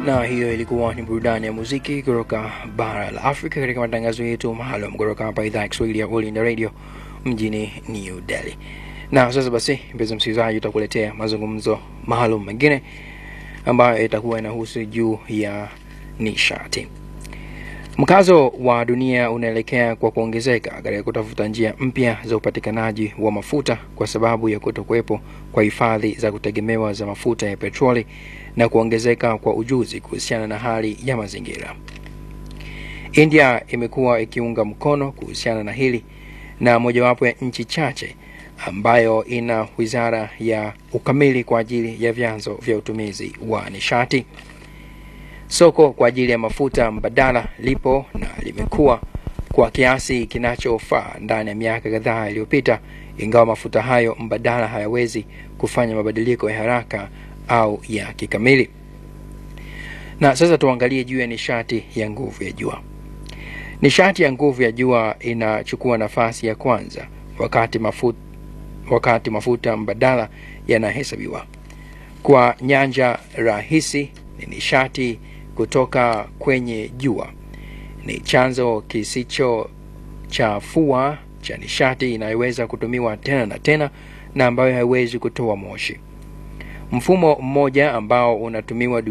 na hiyo ilikuwa ni burudani ya muziki kutoka bara la Afrika katika matangazo yetu maalum kutoka hapa idhaa ya Kiswahili ya All India Radio mjini New Delhi. Na sasa basi, mpenzi msikilizaji, utakuletea mazungumzo maalum mengine ambayo itakuwa inahusu juu ya nishati. Mkazo wa dunia unaelekea kwa kuongezeka katika kutafuta njia mpya za upatikanaji wa mafuta kwa sababu ya kutokuwepo kwa hifadhi za kutegemewa za mafuta ya petroli na kuongezeka kwa ujuzi kuhusiana na hali ya mazingira. India imekuwa ikiunga mkono kuhusiana na hili na mojawapo ya nchi chache ambayo ina wizara ya ukamili kwa ajili ya vyanzo vya utumizi wa nishati. Soko kwa ajili ya mafuta mbadala lipo na limekuwa kwa kiasi kinachofaa ndani ya miaka kadhaa iliyopita, ingawa mafuta hayo mbadala hayawezi kufanya mabadiliko ya haraka au ya kikamili. Na sasa tuangalie juu ya nishati ya nguvu ya jua. Nishati ya nguvu ya jua inachukua nafasi ya kwanza wakati mafuta, wakati mafuta mbadala yanahesabiwa. Kwa nyanja rahisi, ni nishati kutoka kwenye jua. Ni chanzo kisicho chafua cha nishati inayoweza kutumiwa tena na tena na ambayo haiwezi kutoa moshi. Mfumo mmoja ambao unatumiwa